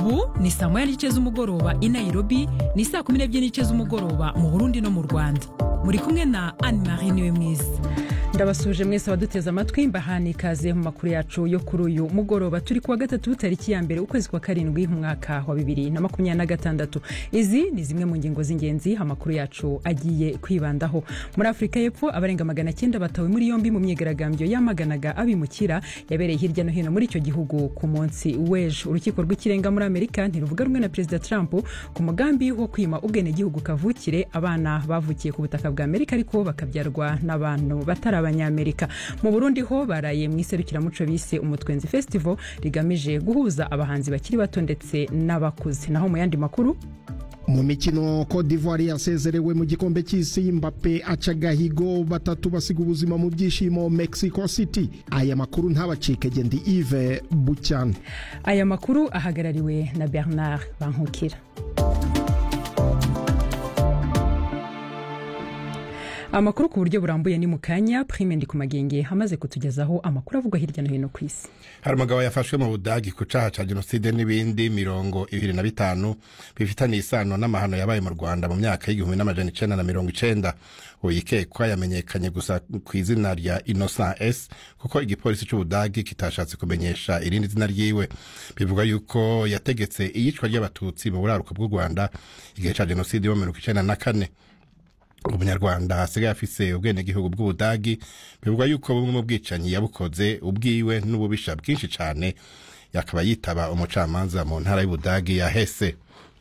ubu ni saa moya n'igice z'umugoroba i nairobi ni saa kumi n'ebyiri n'igice z'umugoroba mu burundi no mu rwanda muri kumwe na anne marie niwe mwiza ndabasuje mwese abaduteze amatwi mbahana ikaze mu makuru yacu yo kuri uyu mugoroba turi kuwa gatatu tariki ya mbere ukwezi kwa karindwi mu mwaka wa bibiri na makumyabiri na gatandatu izi ni zimwe mu ngingo z'ingenzi amakuru yacu agiye kwibandaho muri afurika y'epfo abarenga magana cyenda batawe muri yombi mu myigaragambyo yamaganaga abimukira yabereye hirya no hino muri icyo gihugu ku munsi w'ejo urukiko rw'ikirenga muri amerika ntiruvuga rumwe na perezida trump ku mugambi wo kwima ubwenegihugu kavukire abana bavukiye ku butaka bwa amerika ariko bakabyarwa n'abantu batari abanyamerika mu burundi ho baraye mu iserukiramuco bise umutwenzi festival rigamije guhuza abahanzi bakiri bato ndetse n'abakuze naho mu yandi makuru mu mikino Cote d'Ivoire yasezerewe mu gikombe cy'isi Mbappe aca agahigo batatu basiga ubuzima mu byishimo Mexico City aya makuru ntabacike gendi Yves Bucyana aya makuru ahagarariwe na Bernard Bankukira amakuru ku buryo burambuye ni mu kanya prime ndi ku magenge hamaze kutugezaho amakuru avugwa hirya no hino ku isi hari umugabo yafashwe mu budagi ku caha ca jenoside n'ibindi mirongo ibiri na bitanu bifitaniye isano n'amahano yabaye mu rwanda mu myaka y'igihumbi n'amajana icenda na mirongo icenda uyikekwa yamenyekanye gusa ku izina rya innocent s kuko igipolisi c'ubudagi kitashatse kumenyesha irindi zina ryiwe bivuga yuko yategetse iyicwa ry'abatutsi mu buraruko bw'u rwanda igihe ca jenoside yo mu mirongo icenda na kane umunyarwanda asigaye afise ubwenegihugu bw'ubudagi bivuga yuko bumwe mu bwicanyi yabukoze ubwiwe n'ububisha bwinshi cane yakaba yitaba umucamanza mu ntara y'ubudagi ya hese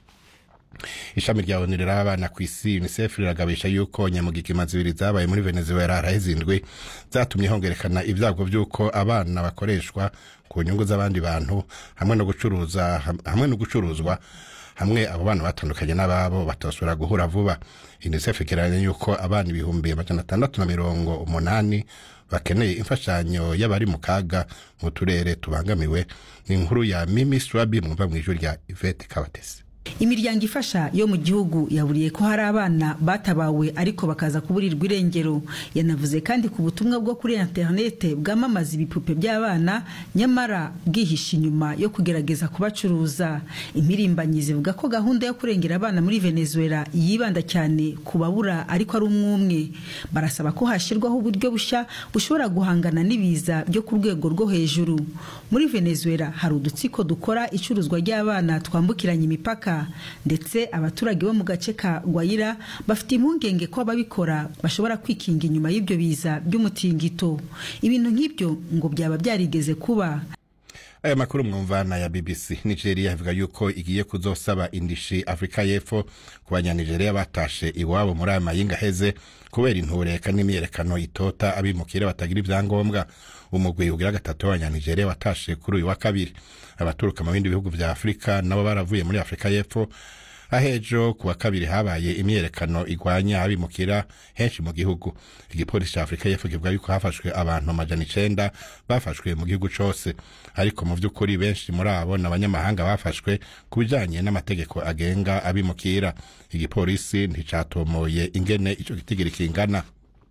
ishami rya onu riraba abana ku isi unicef riragabisha yuko nyamugigima zibiri zabaye muri venezuela haraheze indwi zatumye hongerekana ibyago by'uko abana bakoreshwa ku nyungu z'abandi bantu hamwe no gucuruza hamwe no gucuruzwa hamwe abo bana batandukanye n'ababo batosubira guhura vuba unicef igereranya yuko abana ibihumbi amajana atandatu na mirongo umunani bakeneye imfashanyo y'abari mu kaga mu turere tubangamiwe ni inkuru ya mimi swabi mwumva mu ijwi rya ivete kabatesi imiryango ifasha yo mu gihugu yaburiye ko hari abana batabawe ariko bakaza kuburirwa irengero yanavuze kandi ku butumwa bwo kuri interinete bwamamaza ibipupe by'abana nyamara bwihisha inyuma yo kugerageza kubacuruza impirimbanyi zivuga ko gahunda yo kurengera abana muri venezuela yibanda cyane ku babura ariko ari umwumwe barasaba ko hashyirwaho uburyo bushya bushobora guhangana n'ibiza byo ku rwego rwo hejuru muri venezuela hari udutsiko dukora icuruzwa ry'abana twambukiranya imipaka ndetse abaturage bo mu gace ka gwayira bafite impungenge ko ababikora bashobora kwikinga inyuma y'ibyo biza by'umutingito ibintu nk'ibyo ngo byaba byarigeze kuba aya makuru mwumvana ya bbc nigeria ivuga yuko igiye kuzosaba indishi afurika y'epfo ku banyanigeria batashe iwabo muri aya mayinga aheze kubera intureka n'imyerekano itota abimukira batagira ibyangombwa umugwi ugira gatatu w'abanyanigeria watashe kuri uyu wa kabiri abaturuka mu bindi bihugu vya afurika nabo baravuye muri afurika y'epfo ahejo ku wa kabiri habaye imyerekano igwanya abimukira henshi mu gihugu igipolisi ca afurika y'epfo kivuga yuko hafashwe abantu amajana icenda bafashwe mu gihugu cose ariko mu vy'ukuri benshi muri abo ni abanyamahanga bafashwe ku bijanye n'amategeko agenga abimukira igipolisi nticatomoye ingene ico gitigiri kingana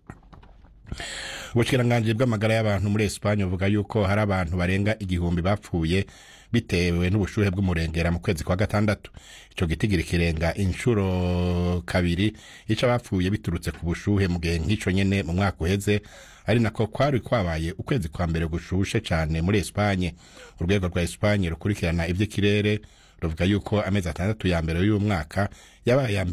ubushikiranganje bw'amagara y'abantu muri esipanye buvuga yuko hari abantu barenga igihumbi bapfuye bitewe n'ubushuhe bw'umurengera mu kwezi kwa gatandatu ico gitigiri kirenga inshuro kabiri ico abapfuye biturutse ku bushuhe mu gihe nk'ico nyene mu mwaka uheze ari nako kwari kwabaye ukwezi kwa mbere gushushe cane muri esipanye urwego rwa esipanye rukurikirana ivy'ikirere ruvuga yuko amezi atandatu ya mbere y'uyu mwaka yabaye